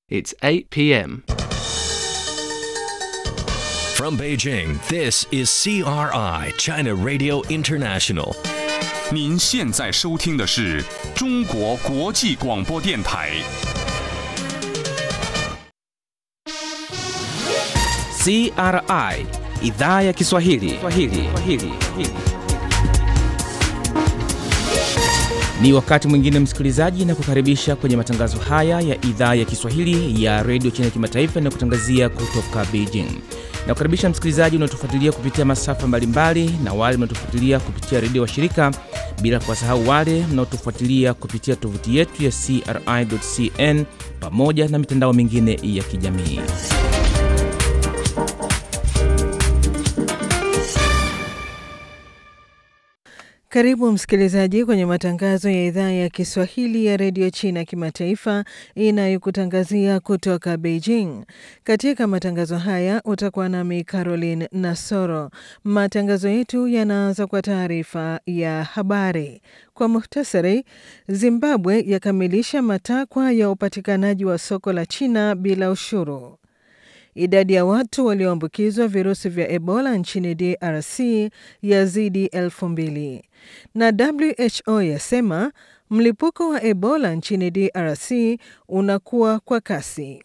It's 8 p.m. From Beijing, this is CRI, China Radio International. 您现在收听的是中国国际广播电台。 CRI idhaa ya Kiswahili. Kiswahili. Kiswahili. Ni wakati mwingine msikilizaji, na kukaribisha kwenye matangazo haya ya idhaa ya Kiswahili ya redio China kimataifa na kutangazia kutoka Beijing. Na kukaribisha msikilizaji unaotufuatilia kupitia masafa mbalimbali na wale mnaotufuatilia kupitia redio wa shirika, bila kuwasahau wale mnaotufuatilia kupitia tovuti yetu ya CRI.cn pamoja na mitandao mingine ya kijamii. Karibu msikilizaji kwenye matangazo ya idhaa ya Kiswahili ya redio China kimataifa inayokutangazia kutoka Beijing. Katika matangazo haya utakuwa nami Caroline Nasoro. Matangazo yetu yanaanza kwa taarifa ya habari. Kwa muhtasari, Zimbabwe yakamilisha matakwa ya upatikanaji wa soko la China bila ushuru. Idadi ya watu walioambukizwa virusi vya Ebola nchini DRC yazidi elfu mbili na WHO yasema mlipuko wa Ebola nchini DRC unakuwa kwa kasi.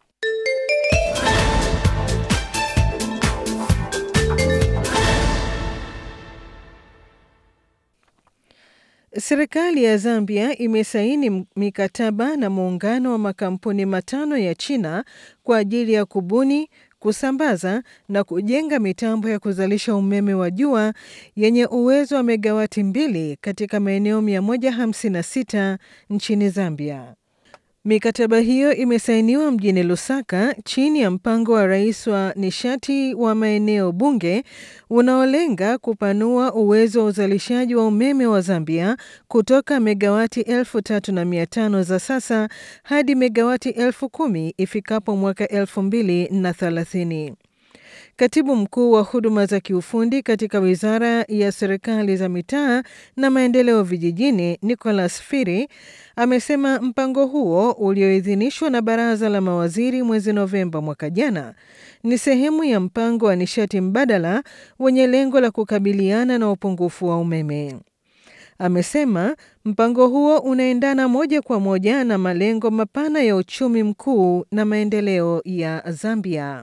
Serikali ya Zambia imesaini mikataba na muungano wa makampuni matano ya China kwa ajili ya kubuni, kusambaza na kujenga mitambo ya kuzalisha umeme wa jua yenye uwezo wa megawati mbili katika maeneo 156 nchini Zambia. Mikataba hiyo imesainiwa mjini Lusaka chini ya mpango wa rais wa nishati wa maeneo bunge unaolenga kupanua uwezo wa uzalishaji wa umeme wa Zambia kutoka megawati elfu tatu na mia tano za sasa hadi megawati elfu kumi ifikapo mwaka elfu mbili na thelathini. Katibu mkuu wa huduma za kiufundi katika wizara ya serikali za mitaa na maendeleo vijijini, Nicholas Firi, amesema mpango huo ulioidhinishwa na baraza la mawaziri mwezi Novemba mwaka jana ni sehemu ya mpango wa nishati mbadala wenye lengo la kukabiliana na upungufu wa umeme. Amesema mpango huo unaendana moja kwa moja na malengo mapana ya uchumi mkuu na maendeleo ya Zambia.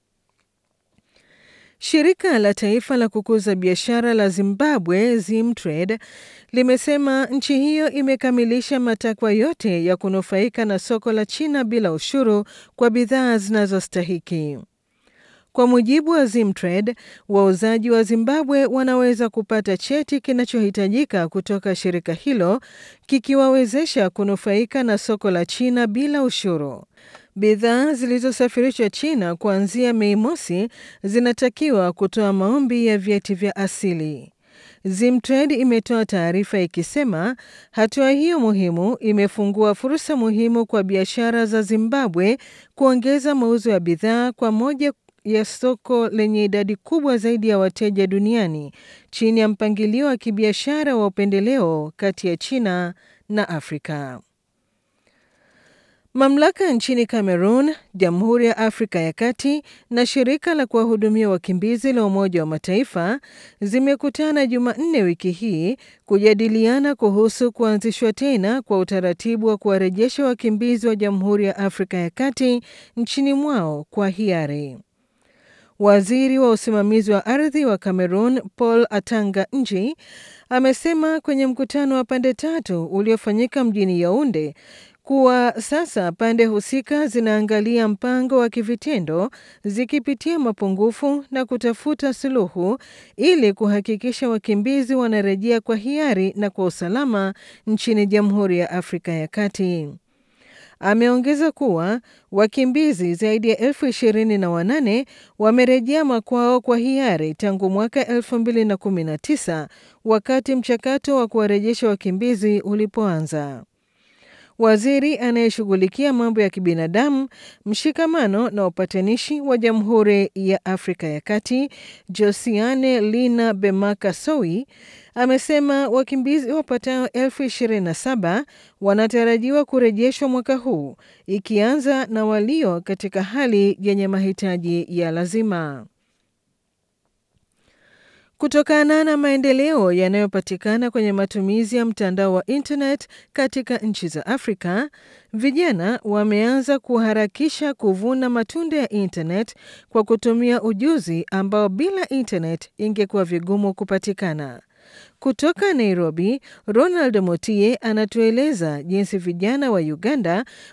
Shirika la taifa la kukuza biashara la Zimbabwe, Zimtrade, limesema nchi hiyo imekamilisha matakwa yote ya kunufaika na soko la China bila ushuru kwa bidhaa zinazostahiki. Kwa mujibu wa Zimtrade, wauzaji wa Zimbabwe wanaweza kupata cheti kinachohitajika kutoka shirika hilo kikiwawezesha kunufaika na soko la China bila ushuru. Bidhaa zilizosafirishwa China kuanzia Mei mosi zinatakiwa kutoa maombi ya vyeti vya asili. Zimtrade imetoa taarifa ikisema hatua hiyo muhimu imefungua fursa muhimu kwa biashara za Zimbabwe kuongeza mauzo ya bidhaa kwa moja ya soko lenye idadi kubwa zaidi ya wateja duniani chini ya mpangilio wa kibiashara wa upendeleo kati ya China na Afrika. Mamlaka nchini Cameroon, Jamhuri ya Afrika ya Kati na shirika la kuwahudumia wakimbizi la Umoja wa Mataifa zimekutana Jumanne wiki hii kujadiliana kuhusu kuanzishwa tena kwa utaratibu wa kuwarejesha wakimbizi wa Jamhuri ya Afrika ya Kati nchini mwao kwa hiari. Waziri wa usimamizi wa ardhi wa Cameroon Paul Atanga Nji amesema kwenye mkutano wa pande tatu uliofanyika mjini Yaounde kuwa sasa pande husika zinaangalia mpango wa kivitendo zikipitia mapungufu na kutafuta suluhu ili kuhakikisha wakimbizi wanarejea kwa hiari na kwa usalama nchini Jamhuri ya Afrika ya Kati. Ameongeza kuwa wakimbizi zaidi ya elfu ishirini na wanane wamerejea makwao kwa hiari tangu mwaka elfu mbili na kumi na tisa wakati mchakato wa kuwarejesha wakimbizi ulipoanza. waziri anayeshughulikia mambo ya kibinadamu, mshikamano na upatanishi wa Jamhuri ya Afrika ya Kati, Josiane Lina Bemaka Sowi, amesema wakimbizi wapatao elfu ishirini na saba wanatarajiwa kurejeshwa mwaka huu, ikianza na walio katika hali yenye mahitaji ya lazima. Kutokana na maendeleo yanayopatikana kwenye matumizi ya mtandao wa internet katika nchi za Afrika, vijana wameanza kuharakisha kuvuna matunda ya internet kwa kutumia ujuzi ambao bila internet ingekuwa vigumu kupatikana. Kutoka Nairobi, Ronald Motie anatueleza jinsi vijana wa Uganda